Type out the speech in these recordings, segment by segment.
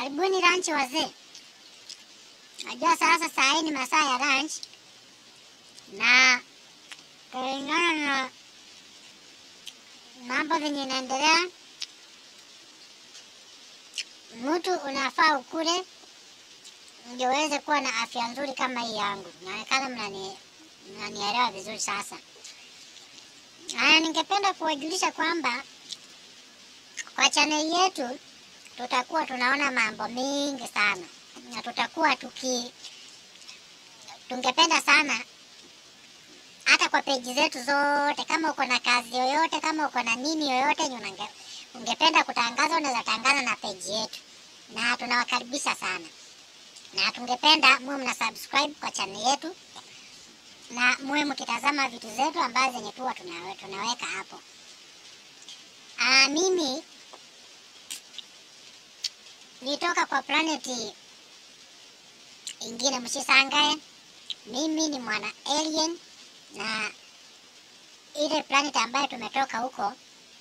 Karibuni lunch wazee. Najua sasa saa hii ni masaa ya lunch na kulingana na mambo venye inaendelea, mtu unafaa ukule ndio uweze kuwa na afya nzuri kama hii yangu. Inaonekana mnani mnanielewa vizuri sasa. Haya, ningependa kuwajulisha kwamba kwa chaneli yetu tutakuwa tunaona mambo mingi sana na tutakuwa tuki tungependa sana hata kwa peji zetu zote, kama uko na kazi yoyote, kama uko na nini yoyote yenye unange- ungependa kutangaza, unaweza tangaza na peji yetu, na tunawakaribisha sana, na tungependa muwe mna subscribe kwa channel yetu na muwe mkitazama vitu zetu ambazo zenye tuwa tunawe, tunaweka hapo. Aa, mimi nitoka kwa planeti ingine, msisangae. Mimi ni mwana alien na ile planet ambayo tumetoka huko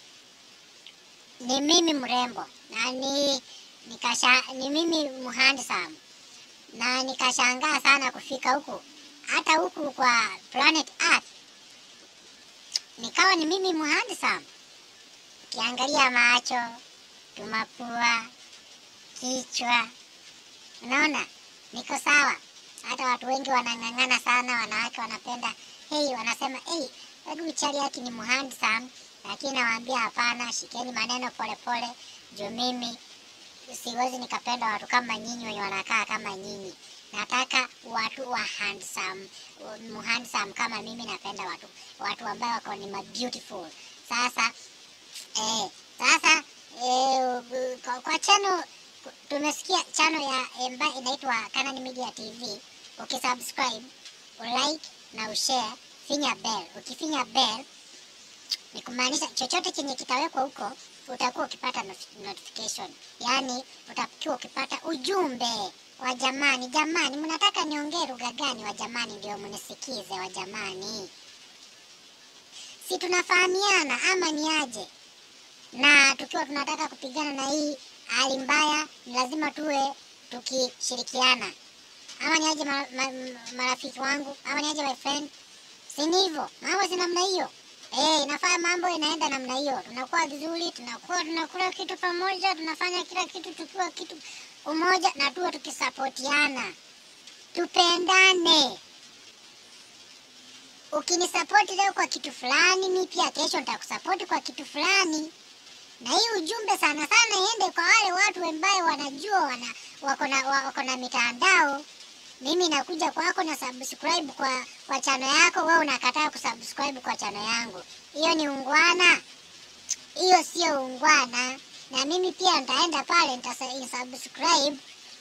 ni mimi mrembo na ni nikasha, ni mimi mhandsome na nikashangaa sana kufika huku, hata huku kwa planet Earth nikawa ni mimi mhandsome. Ukiangalia macho, tumapua, kichwa, unaona niko sawa. Hata watu wengi wanang'ang'ana sana, wanawake wanapenda hey, wanasema hey, hebu chali yake ni mhandsome, lakini nawaambia hapana, shikeni maneno polepole, juu mimi siwezi nikapenda watu kama nyinyi wenye wanakaa kama nyinyi. Nataka watu wa handsome, mhandsome kama mimi. Napenda watu watu ambao wako ni ma beautiful. Sasa eh, sasa eh, kwa, kwa channel tumesikia channel ya ambayo inaitwa Canaan Media TV. Ukisubscribe, ulike na ushare, finya bell. Ukifinya bell ni kumaanisha chochote chenye kitawekwa huko utakuwa ukipata not- notification, yaani utakuwa ukipata ujumbe wa jamani. Jamani, mnataka niongee lugha gani? Wa jamani, ndio mnisikize wa jamani, si tunafahamiana ama ni aje? Na tukiwa tunataka kupigana na hii hali mbaya, ni lazima tuwe tukishirikiana, ama ni aje ma, ma, marafiki wangu, ama ni aje my friend? Si ni hivyo? Mambo si namna hiyo. Eh, inafaa mambo inaenda namna hiyo. Tunakuwa vizuri, tunakuwa tunakula kitu pamoja, tunafanya kila kitu tukiwa kitu umoja na tuwe tukisapotiana. Tupendane. Ukinisapoti leo kwa kitu fulani, mi pia kesho nitakusapoti kwa kitu fulani. Na hii ujumbe sana sana iende kwa wale watu ambao wanajua wana wako na wako na mitandao. Mimi nakuja kwako na subscribe kwa kwa chano yako, wewe unakataa kusubscribe kwa chano yangu. Hiyo ni ungwana? Hiyo sio ungwana. Na mimi pia nitaenda pale nitasubscribe.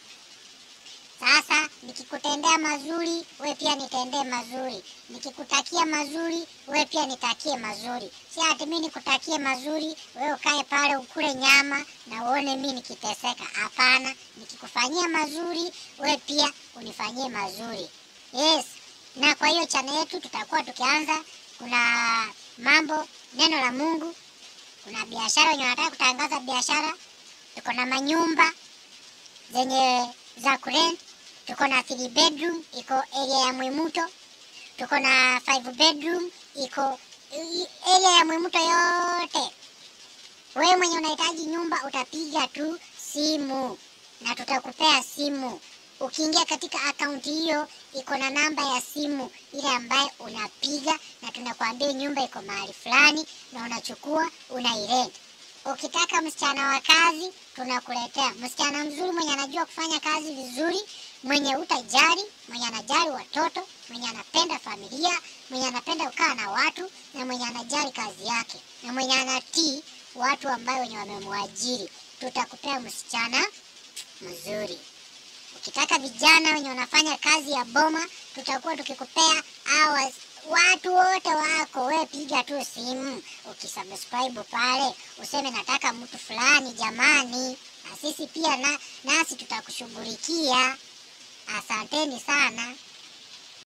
Sasa nikikutendea mazuri, we pia nitendee mazuri. Nikikutakia mazuri, we pia nitakie mazuri. Si ati mimi nikutakie mazuri, we ukae pale ukule nyama na uone mimi nikiteseka. Hapana, nikikufanyia mazuri, we pia unifanyie mazuri. Yes. Na kwa hiyo chana yetu tutakuwa tukianza, kuna mambo neno la Mungu, kuna biashara wenye wanataka kutangaza biashara, tuko na manyumba zenye za kurent. Tuko na 3 bedroom iko area ya Mwimuto, tuko na 5 bedroom iko i- area ya Mwimuto yote. Wewe mwenye unahitaji nyumba utapiga tu simu na tutakupea simu. Ukiingia katika akaunti hiyo iko na namba ya simu ile ambayo unapiga na tunakuambia nyumba iko mahali fulani na unachukua unairent. Ukitaka msichana wa kazi tunakuletea msichana mzuri mwenye anajua kufanya kazi vizuri, mwenye utajari, mwenye anajali watoto, mwenye anapenda familia, mwenye anapenda kukaa na watu na mwenye anajali kazi yake na mwenye anatii watu ambao wenye wamemwajiri. Tutakupea msichana mzuri. Ukitaka vijana wenye wanafanya kazi ya boma, tutakuwa tukikupea hours. Watu wote wako, we piga tu simu, ukisubscribe pale useme nataka mtu fulani, jamani, na sisi pia na, nasi tutakushughulikia. Asanteni sana.